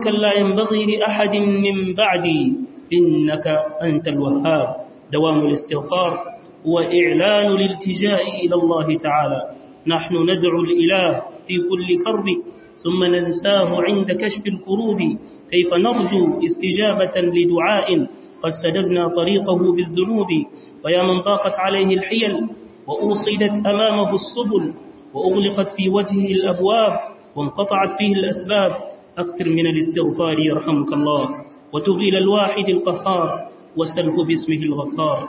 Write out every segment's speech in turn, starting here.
ملكا لا ينبغي لأحد من بعدي إنك أنت الوهاب دوام الاستغفار وإعلان الالتجاء إلى الله تعالى نحن ندعو الإله في كل كرب ثم ننساه عند كشف الكروب كيف نرجو استجابة لدعاء قد سددنا طريقه بالذنوب ويا من ضاقت عليه الحيل وأوصدت أمامه السبل وأغلقت في وجهه الأبواب وانقطعت فيه الأسباب أكثر من الاستغفار يرحمك الله وتب إلى الواحد القهار وسله باسمه الغفار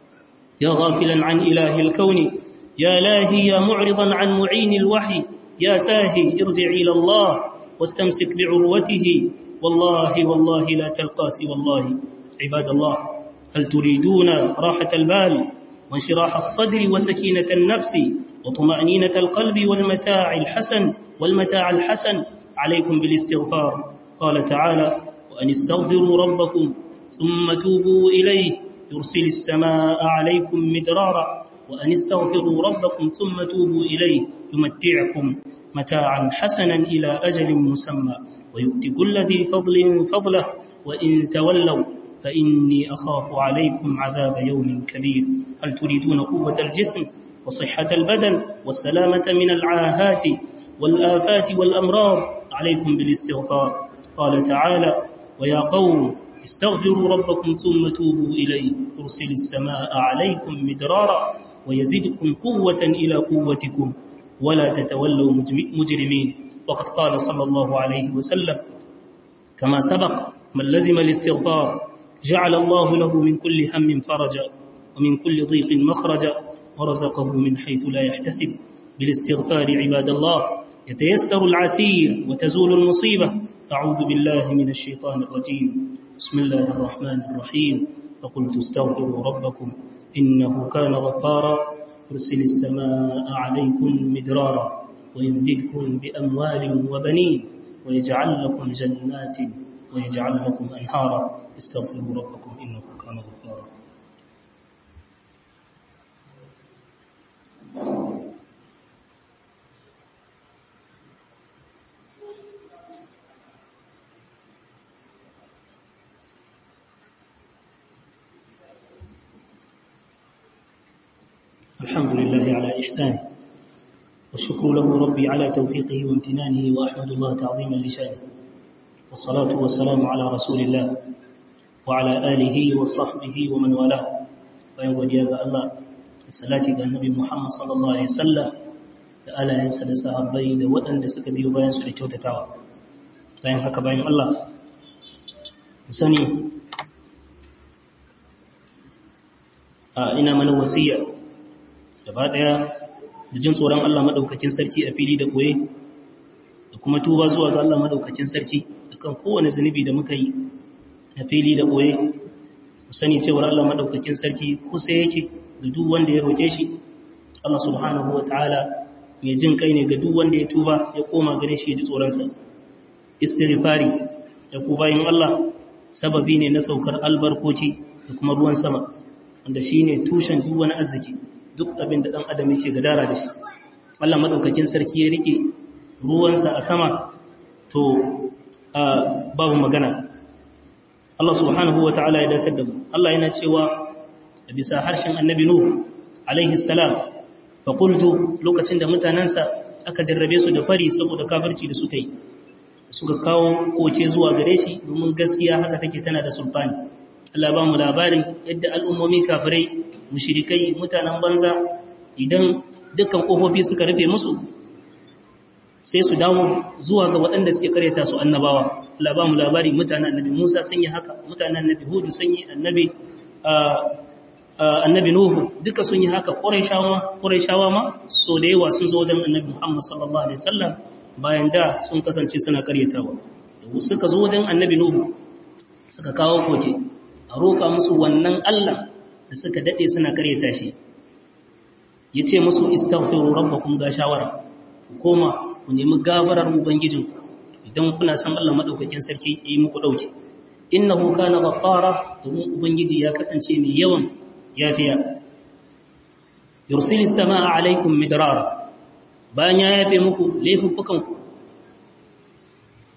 يا غافلا عن إله الكون يا لاهي يا معرضا عن معين الوحي يا ساهي ارجع إلى الله واستمسك بعروته والله والله لا تلقى سوى الله عباد الله هل تريدون راحة البال وانشراح الصدر وسكينة النفس وطمأنينة القلب والمتاع الحسن والمتاع الحسن عليكم بالاستغفار قال تعالى وأن استغفروا ربكم ثم توبوا إليه يرسل السماء عليكم مدرارا وأن استغفروا ربكم ثم توبوا إليه يمتعكم متاعا حسنا إلى أجل مسمى ويؤتي كل ذي فضل فضله وإن تولوا فإني أخاف عليكم عذاب يوم كبير هل تريدون قوة الجسم وصحة البدن والسلامة من العاهات والآفات والأمراض عليكم بالاستغفار قال تعالى ويا قوم استغفروا ربكم ثم توبوا إليه يرسل السماء عليكم مدرارا ويزدكم قوة إلى قوتكم ولا تتولوا مجرمين وقد قال صلى الله عليه وسلم كما سبق من لزم الاستغفار جعل الله له من كل هم فرجا ومن كل ضيق مخرجا ورزقه من حيث لا يحتسب بالاستغفار عباد الله يتيسر العسير وتزول المصيبة أعوذ بالله من الشيطان الرجيم بسم الله الرحمن الرحيم فقلت استغفروا ربكم إنه كان غفارا يرسل السماء عليكم مدرارا ويمددكم بأموال وبنين ويجعل لكم جنات ويجعل لكم أنهارا استغفروا ربكم إنه كان غفارا الحمد لله على إحسانه والشكر له ربي على توفيقه وامتنانه وأحمد الله تعظيما لشانه والصلاة والسلام على رسول الله وعلى آله وصحبه ومن والاه bayan godiya ga Allah da salati ga Annabi Muhammad sallallahu alaihi wasallam da alayensa da sahabbai da waɗanda suka biyo bayan su da kyautatawa bayan haka bayan Allah mu sani a ina mana wasiya gaba daya da jin tsoron Allah madaukakin sarki a fili da koye da kuma tuba zuwa ga Allah madaukakin sarki akan kowane zunubi da muka yi a fili da koye mu sani cewa Allah madaukakin sarki kusa yake da duk wanda ya roke shi Allah subhanahu wataala mai jin kai ne ga duk wanda ya tuba ya koma gare shi ya ji tsoron sa istighfari da ku bayin Allah sababi ne na saukar albarkoci da kuma ruwan sama wanda shine tushen duk wani arziki duk abin da ɗan adam yake gadara da shi Allah maɗaukakin sarki ya rike ruwansa a sama to babu magana Allah subhanahu wa ta'ala ya datar da mu Allah yana cewa a bisa harshen annabi Nuhu alaihi salam fa qultu lokacin da mutanansa aka jarrabe su da fari saboda kafirci da suka yi suka kawo koke zuwa gare shi domin gaskiya haka take tana da sultani Allah ba mu labarin yadda al'ummomi kafirai mushirikai mutanen banza idan dukkan ƙofofi suka rufe musu sai su dawo zuwa ga waɗanda suke karyata su annabawa Allah ba mu labari mutanen annabi Musa sun yi haka mutanen annabi Hudu sun yi annabi annabi Nuhu duka sun yi haka Qurayshawa ma so da yawa sun zo wajen annabi Muhammad sallallahu alaihi wasallam bayan da sun kasance suna karyatawa da suka zo wajen annabi Nuhu suka kawo koke a roƙa musu wannan Allah da suka daɗe suna karyata shi ya ce musu istaghfiru rabbakum ga shawara ku koma ku nemi gafarar ubangijin idan kuna san Allah madaukakin sarki yi muku dauki innahu kana ghaffara domin ubangiji ya kasance mai yawan yafiya yursilis samaa alaikum midrara bayan ya yafe muku laifukan ku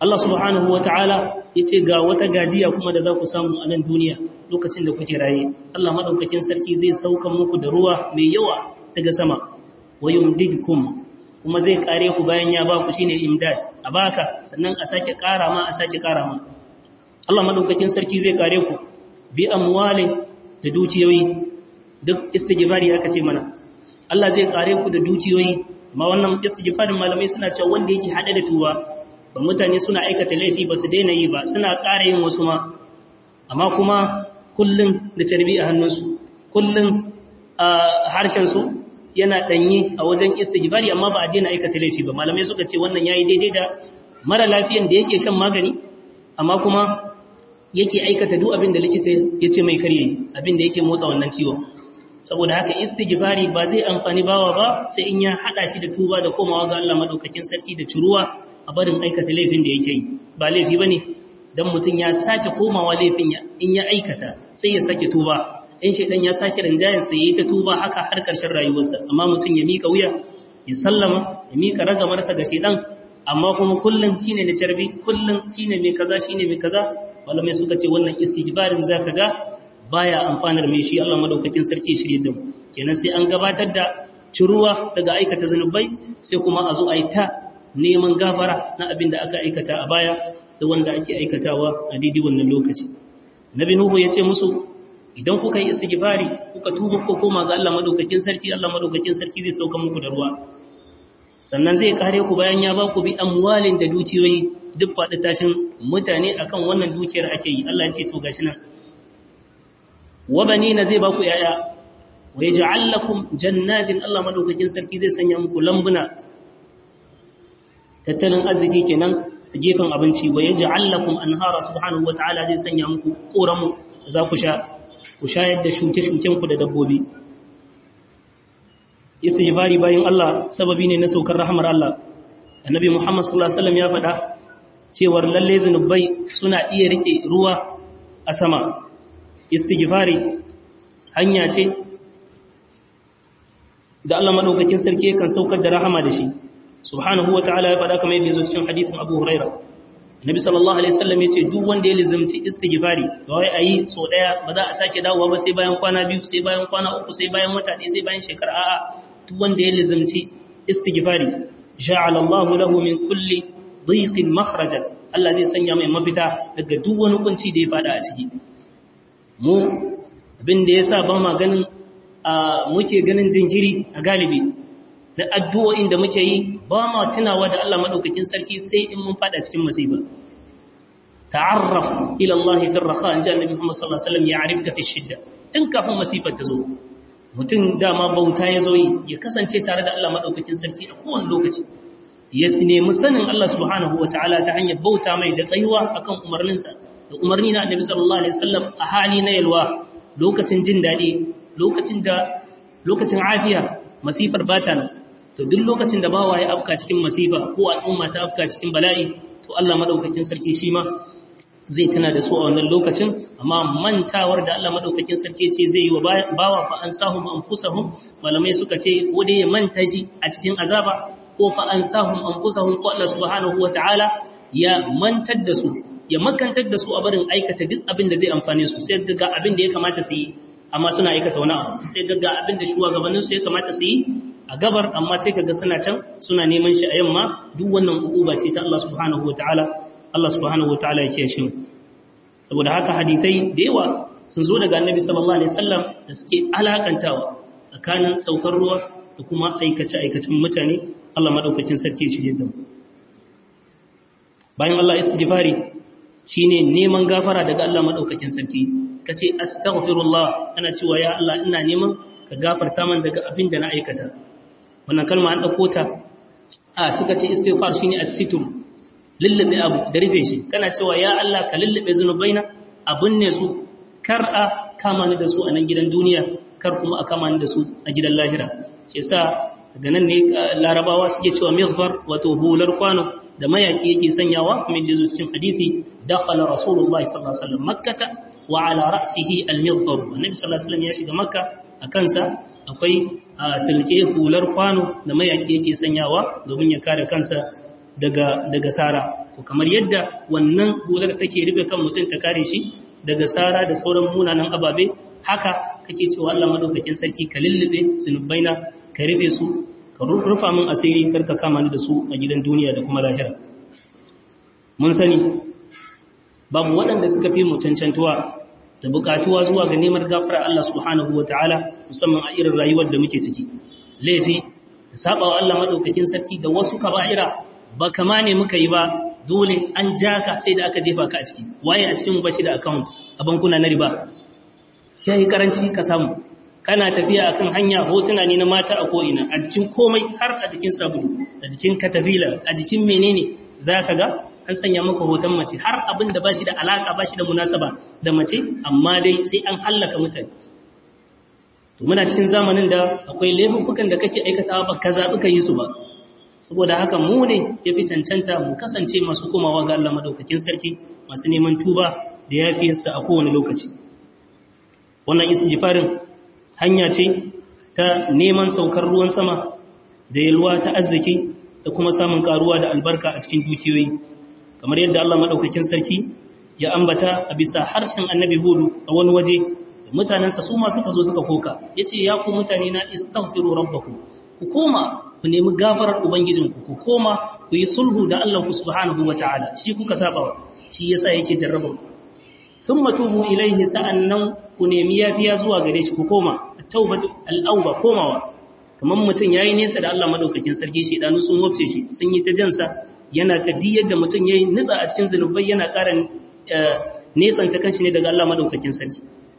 Allah subhanahu wata'ala yace ga wata gajiya kuma da za ku samu a nan duniya lokacin da kuke raye Allah madaukakin sarki zai sauka muku da ruwa mai yawa daga sama wa yumdidkum kuma zai kare ku bayan ya ba ku shine imdad a baka sannan a sake kara ma a sake kara ma Allah madaukakin sarki zai kare ku bi amwalin da dukiyoyi duk istighfari aka ce mana Allah zai kare ku da dukiyoyi amma wannan istighfarin malamai suna cewa wanda yake hade da tuba ba mutane suna aikata laifi ba su daina yi ba suna ƙara yin wasu ma amma kuma kullun da carbi a hannunsu kullun a harshensu yana ɗanyi a wajen istighfari amma ba a daina aikata laifi ba malamai suka ce wannan yayi daidai da mara lafiyan da yake shan magani amma kuma yake aikata duk abin da likita ya ce mai karye abin da yake motsa wannan ciwon saboda haka istighfari ba zai amfani bawa ba sai in ya hada shi da tuba da komawa ga Allah madaukakin sarki da ciruwa a barin aikata laifin da yake yi ba laifi bane dan mutun ya sake komawa laifin ya in ya aikata sai ya sake tuba in shedan ya sake rinjayen sai yayi ta tuba haka har karshen rayuwarsa amma mutun ya mika wuya ya sallama ya mika ragamarsa ga shedan amma kuma kullun shine da carbi kullun shine mai kaza shine mai kaza malamai suka ce wannan istighfarin zaka ga baya amfanar mai shi Allah madaukakin sarki shirye da mu kenan sai an gabatar da ciruwa daga aikata zanubai sai kuma a zo a yi ta neman gafara na abin da aka aikata a baya da wanda ake aikatawa a daidai wannan lokaci nabi nuhu ya ce musu idan kuka yi istighfari kuka tuba ko koma ga Allah madaukakin sarki Allah madaukakin sarki zai sauka muku da ruwa sannan zai kare ku bayan ya ba ku bi amwalin da dukiyoyi duk faɗi tashin mutane akan wannan dukiyar ake yi Allah ya ce to gashi nan wa banina zai ba ku yaya wa yaj'al lakum jannatin Allah madaukakin sarki zai sanya muku lambuna tattalin arziki kenan a gefen abinci wa yaj'al lakum anhara subhanahu wataala zai sanya muku koramu za ku sha ku shayar da shuke-shuken ku da dabbobi istighfari bayan Allah sababi ne na saukar rahmar Allah annabi Muhammad sallallahu alaihi wasallam ya faɗa cewar lalle zunubai suna iya rike ruwa a sama istighfari hanya ce da Allah madaukakin sarki kan saukar da rahama da shi subhanahu wataala ya faɗa kamar yadda yazo cikin hadithin Abu Hurairah Nabi sallallahu alaihi wasallam yace duk wanda ya lizumci istighfari ba wai ayi so daya ba za a sake dawowa ba sai bayan kwana biyu sai bayan kwana uku sai bayan wata ɗaya sai bayan shekara a'a duk wanda ya lizumci istighfari ja'ala Allahu lahu min kulli dhiqin makhrajan Allah zai sanya mai mafita daga duk wani kunci da ya fada a ciki mu abin da yasa ba ma ganin muke ganin jinjiri a galibi da addu'o'in da muke yi ba ma tunawa da Allah madaukakin sarki sai in mun fada cikin musiba ta'arraf ila Allah fi ar-raha in ja Annabi Muhammad sallallahu alaihi wasallam ya'rifka fi shidda tun kafin masifar ta zo mutum dama bauta ya zo yi ya kasance tare da Allah madaukakin sarki a kowane lokaci ya nemi sanin Allah subhanahu wataala ta hanyar bauta mai da tsayuwa akan umarninsa da umarni na Annabi sallallahu alaihi wasallam a hali na yalwa lokacin jin dadi lokacin da lokacin afiya masifar bata nan to duk lokacin da bawa ya afka cikin masifa ko al'umma ta afka cikin bala'i to Allah madaukakin sarki shi ma zai tana da su a wannan lokacin amma mantawar da Allah madaukakin sarki ce zai yi wa bawa fa ansahum anfusahum malamai suka ce ko dai ya manta shi a cikin azaba ko fa ansahum anfusahum ko Allah subhanahu wataala ya mantar da su ya makantar da su a barin aikata duk abin da zai amfane su sai ga abin da ya kamata su yi amma suna aikata wani abu sai ga abin da shugabanninsu ya kamata su yi a gabar amma sai kaga suna can suna neman shi a yamma duk wannan ukuba ce ta Allah subhanahu wataala Allah subhanahu wataala ya kiyaye shi saboda haka hadisai da yawa sun zo daga Annabi sallallahu alaihi wasallam da suke alakantawa tsakanin saukar ruwa da kuma aikace aikacin mutane Allah madaukakin sarki ya shirye da mu bayan Allah istighfari shine neman gafara daga Allah madaukakin sarki kace astaghfirullah ana cewa ya Allah ina neman ka gafarta man daga abin da na aikata wannan kalma an dauko ta a suka ce istighfar shine as-sitr lullube abu da rufe shi kana cewa ya Allah ka lullube zunubaina abun ne su kar a kama ni da su a nan gidan duniya kar kuma a kama ni da su a gidan lahira shi yasa daga nan ne larabawa suke cewa mighfar wato hular kwano da mayaki yake sanyawa kuma da zo cikin hadisi dakhala rasulullahi sallallahu alaihi wasallam makkata wa ala ra'sihi al-mighfar annabi sallallahu alaihi wasallam ya shiga makka a kansa akwai silke hular kwano da mayaki yake sanyawa domin ya kare kansa daga daga sara ko kamar yadda wannan hular take rufe kan mutum ta kare shi daga sara da sauran munanan ababe haka kake cewa Allah madaukakin sarki ka lullube zunubaina ka rufe su ka rufa min asiri karka kama ni da su a gidan duniya da kuma lahira mun sani babu waɗanda suka fi mu cancantuwa da buƙatuwa zuwa ga neman gafara Allah subhanahu wataala musamman a irin rayuwar da muke ciki laifi da saba wa Allah madaukakin sarki da wasu kaba'ira ba kama ne muka yi ba dole an ja ka sai da aka jefa ka a ciki waye a cikin bashi da account a bankuna na riba kai karanci ka samu kana tafiya akan hanya hotuna ne na mata a ko'ina a jikin komai har a jikin sabulu a jikin katafila a jikin menene zaka ga an sanya maka hoton mace har abin da bashi da alaka bashi da munasaba da mace amma dai sai an hallaka mutane to muna cikin zamanin da akwai laifukan da kake aikatawa ba ka zabi ka yi su ba saboda haka mu ne yafi cancanta mu kasance masu komawa ga Allah madaukakin sarki masu neman tuba da yafiyarsa a kowane lokaci wannan istighfarin hanya ce ta neman saukar ruwan sama da yalwa ta arziki da kuma samun karuwa da albarka a cikin dukiyoyi kamar yadda Allah madaukakin sarki ya ambata a bisa harshen annabi hudu a wani waje da mutanensa su ma suka zo suka koka yace ya ku mutane na istaghfiru rabbakum ku koma ku nemi gafarar ubangijinku ku koma ku yi sulhu da Allah subhanahu wataala shi kuka saba shi yasa yake jarraba thumma tubu ilayhi sa'annan ku nemi yafiya zuwa gare shi ku koma at-taubatu al-awba komawa kamar mutum yayi nesa da Allah madaukakin sarki shi danu sun wabce shi sun yi ta jansa yana ta diyar da mutum yayi nitsa a cikin zanubai yana ƙara nesan ta kanshi ne daga Allah madaukakin sarki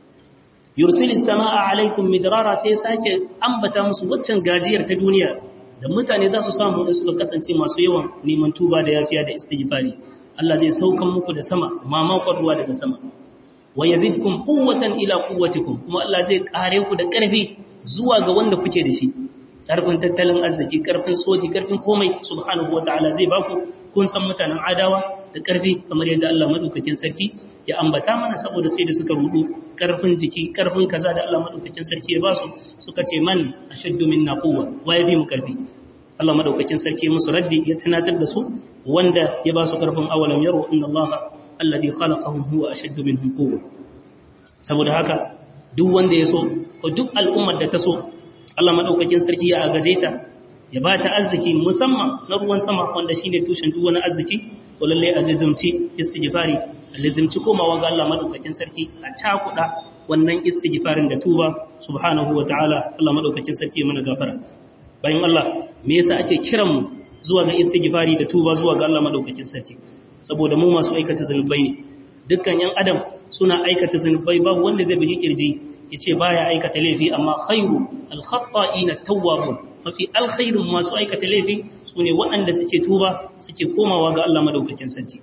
yursilis samaa alaikum midrara sai sake ambata musu waccan gajiyar ta duniya da mutane za su samu da suka kasance masu yawan neman tuba da yafiya da istighfari Allah zai saukan muku da sama mamakon ruwa daga sama wa yazidkum quwwatan ila quwwatikum kuma Allah zai kare ku da ƙarfi zuwa ga wanda kuke da shi ƙarfin tattalin arziki ƙarfin soji ƙarfin komai subhanahu wataala zai baku kun san mutanen adawa da ƙarfi kamar yadda Allah madaukakin sarki ya ambata mana saboda sai da suka rudu ƙarfin jiki ƙarfin kaza da Allah madaukakin sarki ya basu suka ce man ashaddu minna quwwa wa yafi mu ƙarfi Allah madaukakin sarki musu raddi ya tunatar da su wanda ya ba su ƙarfin awalam yaro inna Allah alladhi khalaqahum huwa ashaddu minhum quwwa saboda haka duk wanda ya so ko duk al'ummar da ta so Allah madaukakin sarki ya agaje ta ya ba ta arziki musamman na ruwan sama wanda shine tushen duk wani arziki to lalle a lazimci istighfari a lazimci komawa ga Allah madaukakin sarki a cakuda wannan istighfarin da tuba subhanahu wataala Allah madaukakin sarki ya mana gafara bayan Allah me yasa ake kiran mu zuwa ga istighfari da tuba zuwa ga Allah madaukakin sarki saboda mu masu aikata zanubai ne dukkan yan adam suna aikata zanubai babu wanda zai bi kirji yace baya aikata laifi amma khairu al-khata'ina tawwabun mafi alkhairun masu aikata laifi sune waɗanda suke tuba suke komawa ga Allah madaukakin sarki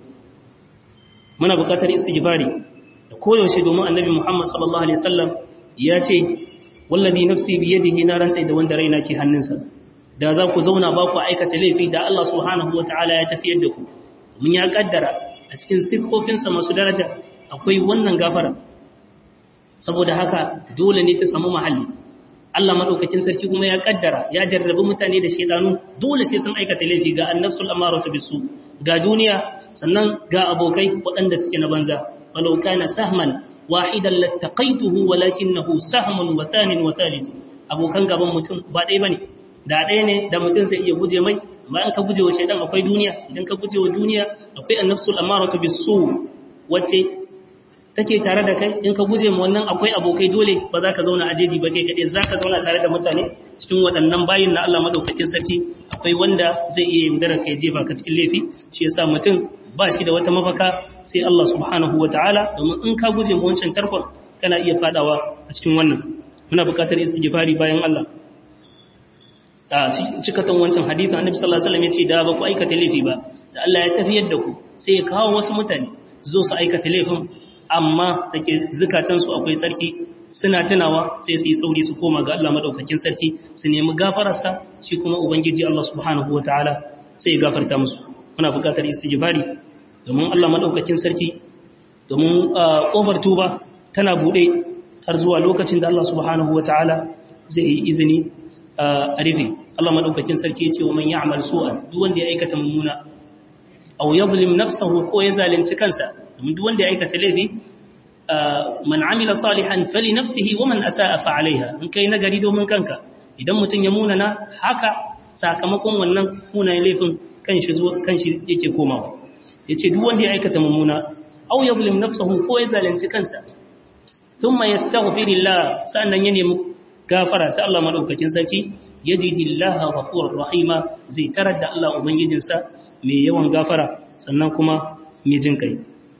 muna buƙatar istighfari da koyaushe domin annabi Muhammad sallallahu alaihi wasallam ya ce wallazi nafsi bi yadihi na rantsai da wanda raina ke hannunsa da za ku zauna ba ku aikata laifi da Allah subhanahu wataala ya tafiyar da ku mun ya kaddara a cikin siffofinsa masu daraja akwai wannan gafara saboda haka dole ne ta samu mahalli Allah madaukakin sarki kuma ya kaddara ya jarrabi mutane da shedanu dole sai sun aikata laifi ga annafsul amaratu bisu ga duniya sannan ga abokai waɗanda suke na banza walau kana sahman wahidan lattaqaituhu walakinahu sahmun wa thanin wa thalith abokan gaban mutum ba ɗaya bane da ɗaya ne da mutum zai iya guje mai bayan ka guje wa shaidan akwai duniya idan ka guje wa duniya akwai annafsul amaratu bisu wacce take tare da kai in ka guje ma wannan akwai abokai dole ba za ka zauna a jeji ba kai kaɗai za ka zauna tare da mutane cikin waɗannan bayin na Allah maɗaukakin sarki akwai wanda zai iya yaudara ka jefa ka cikin laifi shi yasa mutum ba shi da wata mafaka sai Allah subhanahu wa ta'ala domin in ka guje ma wancan tarkon kana iya fadawa a cikin wannan muna buƙatar istighfari bayan Allah a cikatan wancan hadithin annabi sallallahu alaihi wasallam yace da ba ku aikata laifi ba da Allah ya tafiyar da ku sai ya kawo wasu mutane zo su aikata laifin amma dake zukatan su akwai sarki suna tunawa sai su yi sauri su koma ga Allah madaukakin sarki su nemi gafararsa shi kuma ubangiji Allah subhanahu wataala sai ya gafarta musu muna buƙatar istighfari domin Allah madaukakin sarki domin kofar tuba tana bude har zuwa lokacin da Allah subhanahu wataala zai yi izini a rufe Allah maɗaukakin sarki ya ce wa man ya'mal su'an duk wanda ya aikata mummuna aw yadhlim nafsahu ko ya zalunci kansa domin duk wanda ya aikata laifi man amila salihan fali nafsihi wa man asaa fa alaiha in kai nagari domin kanka idan mutum ya munana haka sakamakon wannan munayen laifin kanshi zuwa kanshi yake komawa yace duk wanda ya aikata mummuna aw yadhlim nafsahu ko ya zalunci kansa thumma yastaghfirillah sannan ya nemi gafara ta Allah madaukakin sarki yajidillaha ghafurur rahima zai tarar da Allah ubangijinsa mai yawan gafara sannan kuma mai jin kai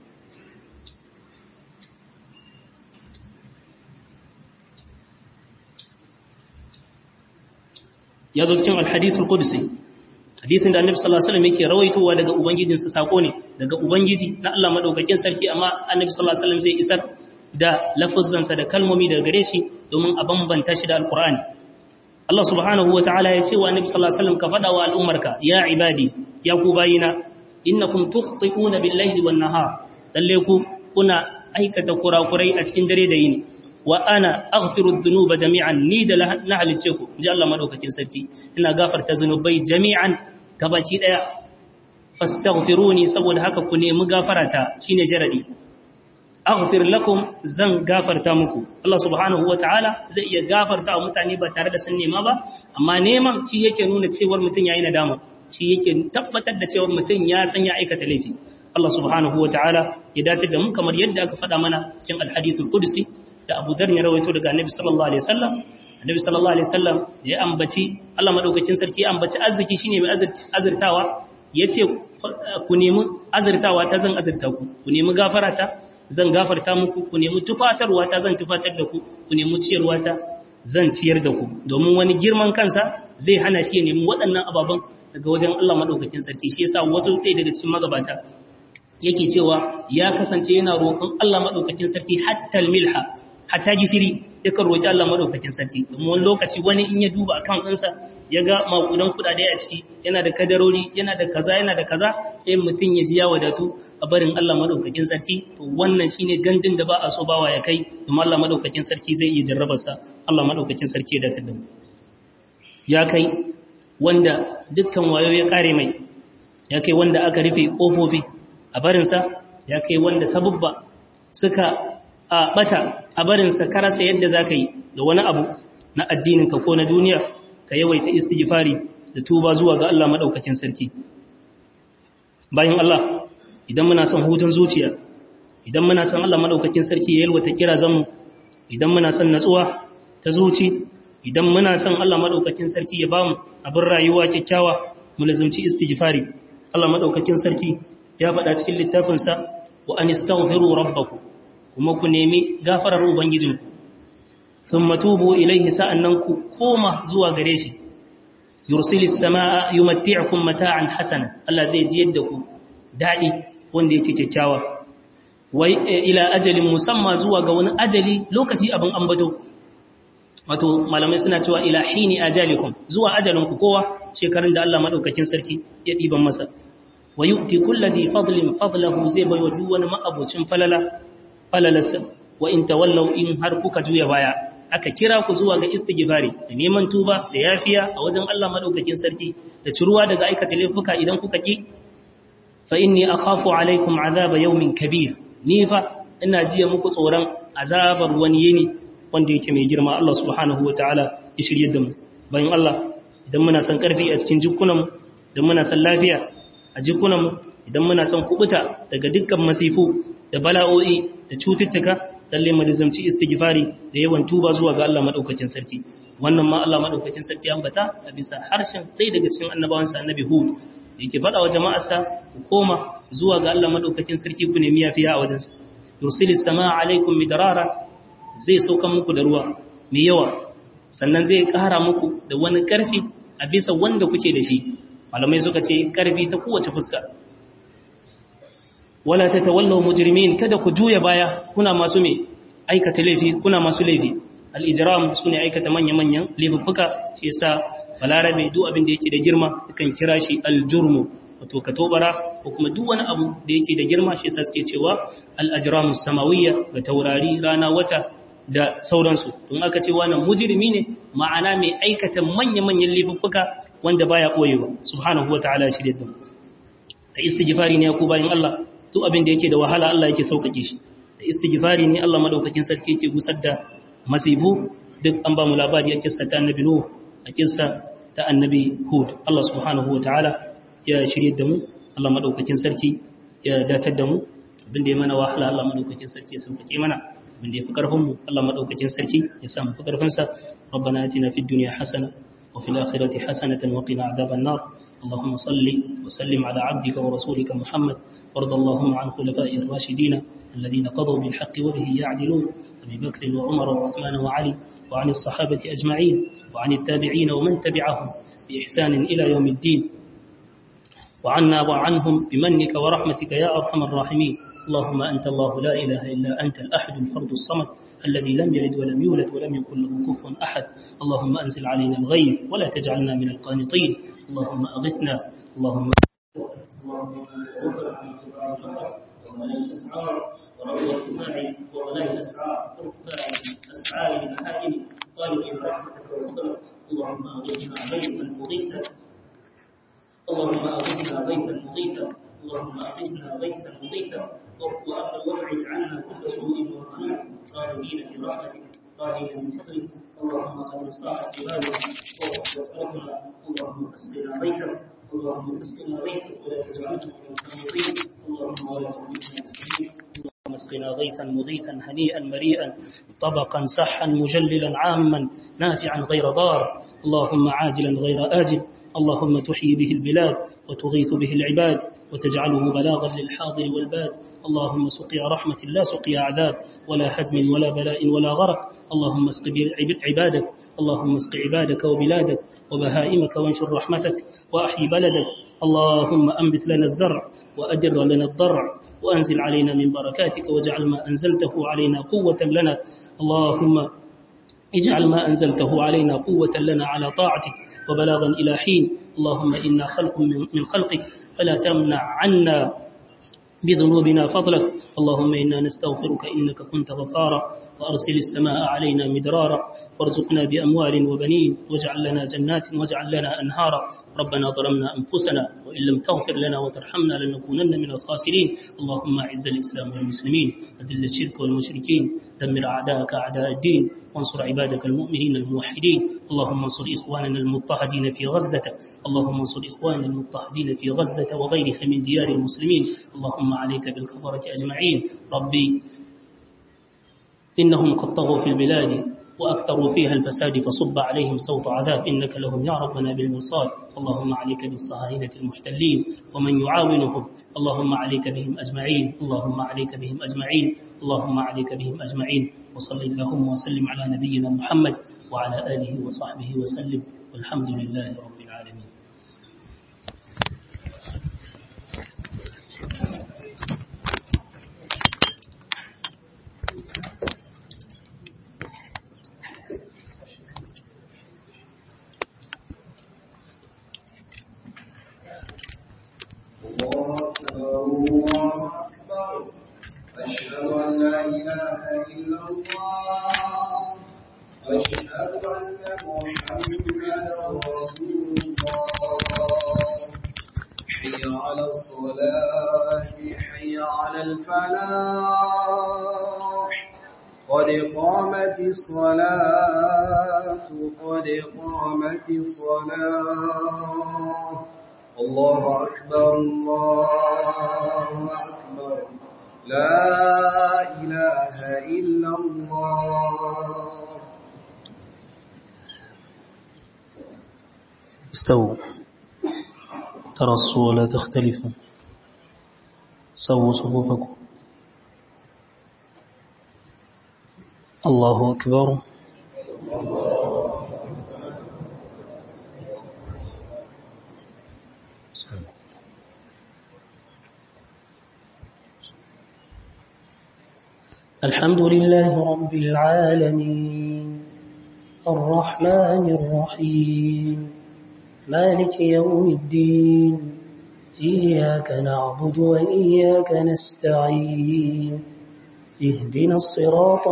ya zo cikin alhadithul qudsi hadisin da annabi sallallahu alaihi wasallam yake rawaitowa daga ubangijinsa sako ne daga ubangiji na Allah madaukakin sarki amma annabi sallallahu alaihi wasallam zai isar da lafuzzansa da kalmomi daga gare shi domin a bambanta shi da alqur'ani Allah subhanahu wataala ya ce wa annabi sallallahu alaihi wasallam ka fada wa al'ummarka ya ibadi ya ku bayina innakum tukhti'una bil-layli wan-nahar lalle ku kuna aikata kurakurai a cikin dare da yini wa ana aghfiru dhunuba jami'an ni da na halice ku ji Allah madaukakin sarki ina gafarta zunubai jami'an gabaki daya fastaghfiruni saboda haka ku nemi gafarata shine jaradi aghfir lakum zan gafarta muku Allah subhanahu wataala zai iya gafarta wa mutane ba tare da sun nema ba amma neman shi yake nuna cewar mutum yayi nadama shi yake tabbatar da cewar mutum ya san ya aikata laifi Allah subhanahu wataala ya dace da mu kamar yadda aka faɗa mana cikin alhadithul qudsi da Abu Dharr ya rawaito daga Annabi sallallahu alaihi wasallam Annabi sallallahu alaihi wasallam ya ambaci Allah madaukakin sarki ya ambaci arziki shine mai azurtawa yace ku nemi azurtawa ta zan azurta ku ku nemi gafara ta zan gafarta muku ku nemi tufatarwa ta zan tufatar da ku ku nemi ciyarwa ta zan ciyar da ku domin wani girman kansa zai hana shi ya nemi waɗannan ababen daga wajen Allah madaukakin sarki shi yasa wasu ɗaya daga cikin magabata yake cewa ya kasance yana roƙon Allah madaukakin sarki hatta milha hatta gishiri yakan roƙi Allah madaukakin sarki domin wani lokaci wani in ya duba akan ɗinsa ya ga makudan kuɗaɗe a ciki yana da kadarori yana da kaza yana da kaza sai mutum ya ji ya wadatu a barin Allah madaukakin sarki to wannan shine gandun da ba a so bawa ya kai domin Allah madaukakin sarki zai iya jarraba sa Allah madaukakin sarki ya datar da mu ya kai wanda dukkan wayo ya kare mai ya kai wanda aka rufe kofofi a barinsa ya kai wanda sabubba suka a bata a barinsa karasa yadda za ka yi da wani abu na addininka ko na duniya ka yawaita istighfari da tuba zuwa ga Allah maɗaukacin sarki bayan Allah idan muna son hutun zuciya idan muna son Allah maɗaukacin sarki ya yalwata kira zanmu idan muna son natsuwa ta zuci idan muna son Allah maɗaukacin sarki ya bamu abin rayuwa kyakkyawa mu lazumci istighfari Allah maɗaukacin sarki ya faɗa cikin littafinsa wa an istaghfiru rabbakum kuma ku nemi gafarar ubangijinku thumma tubu ilayhi sa'annan ku koma zuwa gare shi yursilis samaa yumatti'ukum mata'an hasana Allah zai ji yadda ku dadi wanda yake kyakkyawa wai ila ajalin musamma zuwa ga wani ajali lokaci abin ambato wato malamai suna cewa ila hini ajalikum zuwa ajalinku kowa shekarun da Allah madaukakin sarki ya diban masa wa yu'ti kulli dhi fadlin fadlahu zai baiwa duk wani ma'abucin falala falalarsa wa in tawallaw in har kuka juya baya aka kira ku zuwa ga istighfari da neman tuba da yafiya a wajen Allah madaukakin sarki da ciruwa daga aikata laifuka idan kuka ki fa inni akhafu alaikum azaba yawmin kabir ni fa ina jiya muku tsoron azabar wani yini wanda yake mai girma Allah subhanahu wataala ya shirye da mu bayan Allah idan muna son karfi a cikin jikunanmu idan muna son lafiya a jikunanmu idan muna son kubuta daga dukkan masifu da bala'o'i da cututtuka lalle mu rizamci istighfari da yawan tuba zuwa ga Allah madaukakin sarki wannan ma Allah madaukakin sarki ya ambata a bisa harshen ɗaya daga cikin annabawansa annabi Hud yake faɗa wa jama'arsa ku koma zuwa ga Allah madaukakin sarki ku nemi yafiya a wajensa yursilis samaa alaikum midrara zai sauka muku da ruwa mai yawa sannan zai ƙara muku da wani ƙarfi a bisa wanda kuke da shi malamai suka ce ƙarfi ta kowace fuska wala ta tawallaw mujrimin kada ku juya baya kuna masu me aikata laifi kuna masu laifi al-ijram sune aikata manya-manyan laifuffuka shi yasa balarabe duk abin da yake da girma kan kira shi al-jurmu wato katobara ko kuma duk wani abu da yake da girma shi yasa suke cewa al-ajramus samawiyya ga taurari rana wata da sauransu don aka ce wannan mujrimi ne ma'ana mai aikata manya-manyan laifuffuka wanda baya koyewa subhanahu wataala shi da da istighfari ne ku bayin Allah duk abin da yake da wahala Allah yake sauƙaƙe shi da istighfari ne Allah madaukakin sarki yake gusar da masifu duk an ba mu labari a kissa ta annabi Nuh a kissa ta annabi Hud Allah subhanahu wataala ya shirye da mu Allah madaukakin sarki ya datar da mu abin da ya mana wahala Allah madaukakin sarki ya sauƙaƙe mana abin da ya fi ƙarfin mu Allah madaukakin sarki ya sa mu fi ƙarfin sa ربنا آتنا في الدنيا حسنة وفي الآخرة حسنة وقنا عذاب النار اللهم صل وسلم على عبدك ورسولك محمد وارض اللهم عن خلفاء الراشدين الذين قضوا بالحق وبه يعدلون أبي بكر وعمر وعثمان وعلي وعن الصحابة أجمعين وعن التابعين ومن تبعهم بإحسان إلى يوم الدين وعنا وعنهم بمنك ورحمتك يا أرحم الراحمين اللهم أنت الله لا إله إلا أنت الأحد الفرد الصمد الذي لم يلد ولم يولد ولم يكن له كفوا أحد اللهم أنزل علينا الغيث ولا تجعلنا من القانطين اللهم أغثنا اللهم اللهم أغثنا غيثا مغيثا اللهم أغثنا غيثا مغيثا اللهم أغثنا غيثا مغيثا وابعد عنا كل سوء ومخيف غالبين برحمتك راجين من فضلك اللهم قد صاحت عبادك وأسرتنا اللهم اسقنا غيثا اللهم اسقنا غيثا ولا تجعلنا من القانطين اللهم ولا تهلكنا بالسنين اللهم اسقنا غيثا مغيثا هنيئا مريئا طبقا سحا مجللا عاما نافعا غير ضار اللهم عاجلا غير آجل اللهم تحيي به البلاد وتغيث به العباد وتجعله بلاغا للحاضر والباد اللهم سقيا رحمة لا سقيا عذاب ولا هدم ولا بلاء ولا غرق اللهم اسق عبادك اللهم اسق عبادك وبلادك وبهائمك وانشر رحمتك وأحيي بلدك اللهم أنبت لنا الزرع وأدر لنا الضرع وأنزل علينا من بركاتك واجعل ما أنزلته علينا قوة لنا اللهم اجعل ما أنزلته علينا قوة لنا على طاعتك وبلاغا إلى حين اللهم إنا خلق من خلقك فلا تمنع عنا بذنوبنا فضلك اللهم إنا نستغفرك إنك كنت غفارا وأرسل السماء علينا مدرارا وارزقنا بأموال وبنين واجعل لنا جنات واجعل لنا أنهارا ربنا ظلمنا أنفسنا وإن لم تغفر لنا وترحمنا لنكونن من الخاسرين اللهم أعز الإسلام والمسلمين أذل الشرك والمشركين دمر أعداءك أعداء الدين وانصر عبادك المؤمنين الموحدين اللهم انصر إخواننا المضطهدين في غزة اللهم انصر إخواننا المضطهدين في غزة وغيرها من ديار المسلمين اللهم عليك بالكفرة أجمعين ربي إنهم قد طغوا في البلاد وأكثروا فيها الفساد فصب عليهم صوت عذاب إنك لهم يا ربنا بالمرصاد اللهم عليك بالصهاينة المحتلين ومن يعاونهم اللهم عليك بهم أجمعين اللهم عليك بهم أجمعين اللهم عليك بهم أجمعين وصل اللهم وسلم على نبينا محمد وعلى آله وصحبه وسلم والحمد لله رب العالمين أشهد أن لا إله إلا الله أشهد أن محمدا رسول الله حي على الصلاة حي على الفلاح قد قامت الصلاة قد قامت الصلاة الله أكبر الله أكبر لا إله إلا الله استووا ترصوا ولا تختلفوا سووا صفوفكم الله أكبر الحمد لله رب العالمين الرحمن الرحيم مالك يوم الدين إياك نعبد وإياك نستعين اهدنا الصراط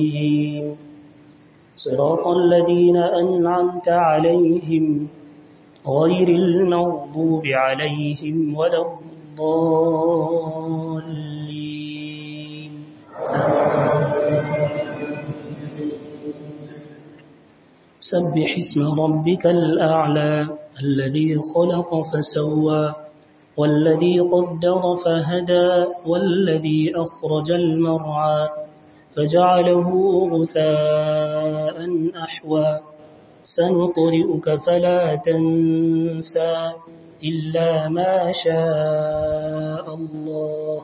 المستقيم صراط الذين أنعمت عليهم غير المغضوب عليهم ولا الضالين سبح اسم ربك الأعلى الذي خلق فسوى والذي قدر فهدى والذي أخرج المرعى فجعله غثاء أحوى سنقرئك فلا تنسى إلا ما شاء الله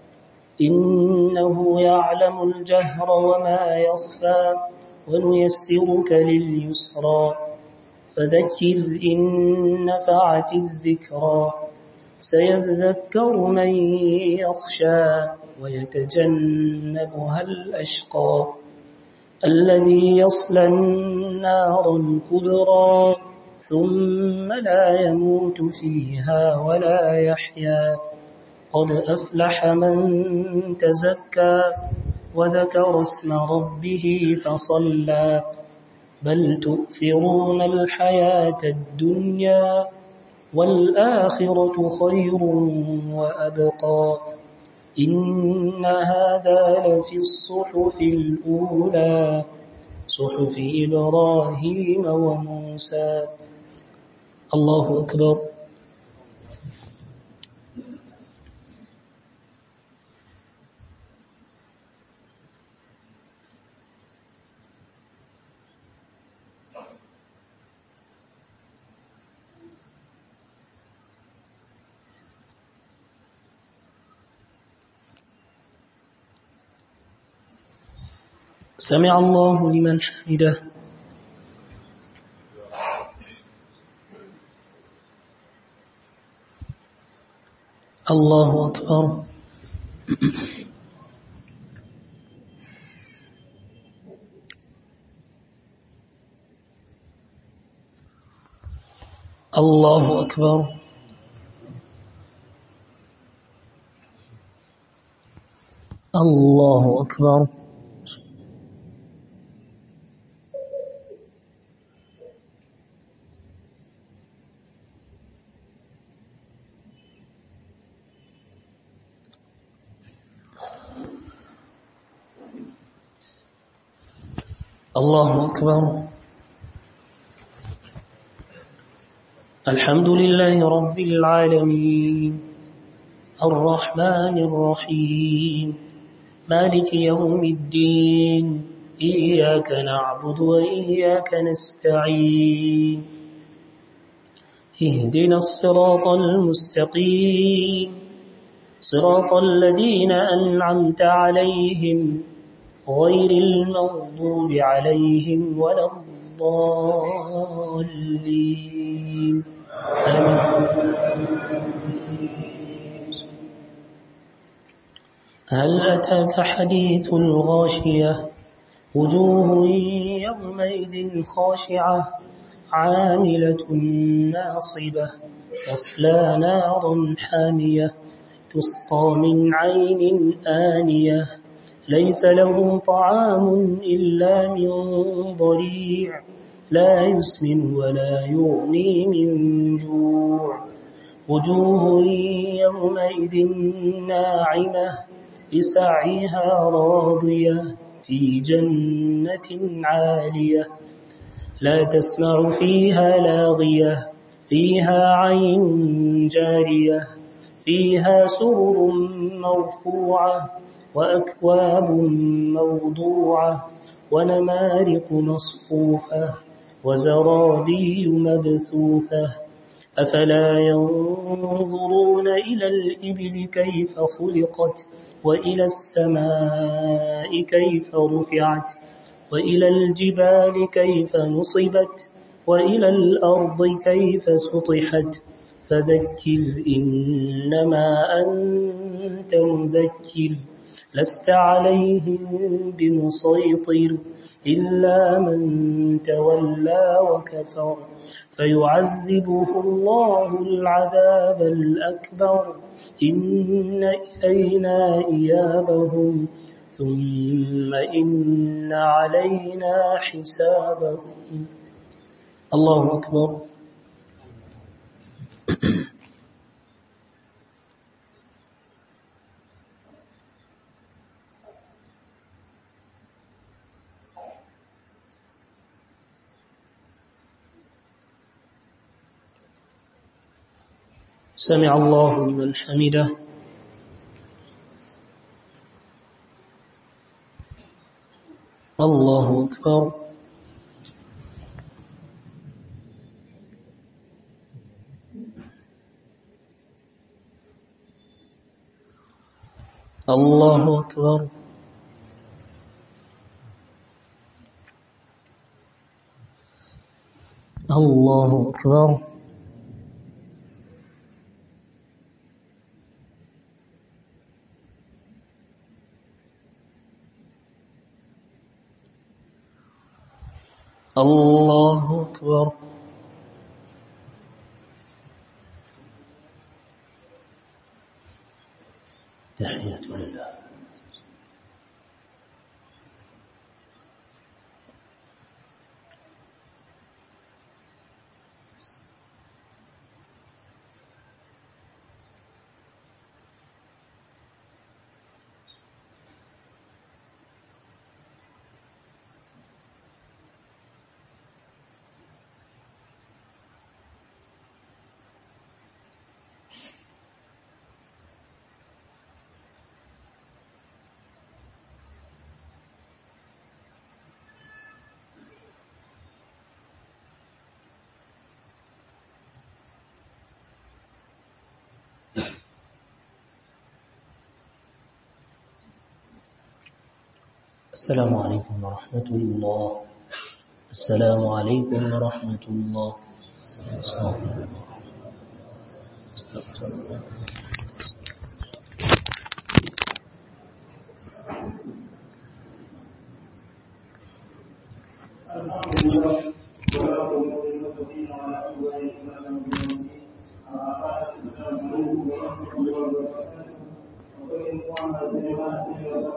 إنه يعلم الجهر وما يخفى ونيسرك لليسرى فذكر إن نفعت الذكرى سيذكر من يخشى ويتجنبها الأشقى الذي يصلى النار الكبرى ثم لا يموت فيها ولا يحيا قد أفلح من تزكى وذكر اسم ربه فصلى بل تؤثرون الحياة الدنيا والآخرة خير وأبقى إن هذا لفي الصحف الأولى صحف إبراهيم وموسى الله أكبر سمع الله لمن حمده الله أكبر الله أكبر الله أكبر الله أكبر الحمد لله رب العالمين الرحمن الرحيم مالك يوم الدين إياك نعبد وإياك نستعين اهدنا الصراط المستقيم صراط الذين أنعمت عليهم غير المغضوب عليهم ولا الضالين هل أتاك حديث الغاشية وجوه يومئذ خاشعة عاملة ناصبة تصلى نارا حامية تسقى من عين آنية ليس له طعام إلا من ضريع لا يسمن ولا يغني من جوع وجوه يومئذ ناعمة لسعيها راضية في جنة عالية لا تسمع فيها لاغية فيها عين جارية فيها سرر مرفوعة وأكواب موضوعة ونمارق مصفوفة وزرابي مبثوثة أفلا ينظرون إلى الإبل كيف خلقت وإلى السماء كيف رفعت وإلى الجبال كيف نصبت وإلى الأرض كيف سطحت فذكر إنما أنت مذكر لست عليهم بمسيطر إلا من تولى وكفر فيعذبه الله العذاب الأكبر إن إلينا إيابهم ثم إن علينا حسابهم الله أكبر سمع الله لمن حمده الله أكبر الله أكبر الله أكبر الله أكبر تحية لله السلام عليكم ورحمة الله السلام عليكم ورحمة الله استغفر الله استغفر الله الحمد لله والصلاة والسلام على أفضل المرسلين السلام عليكم ورحمة الله وبركاته وكل إخوان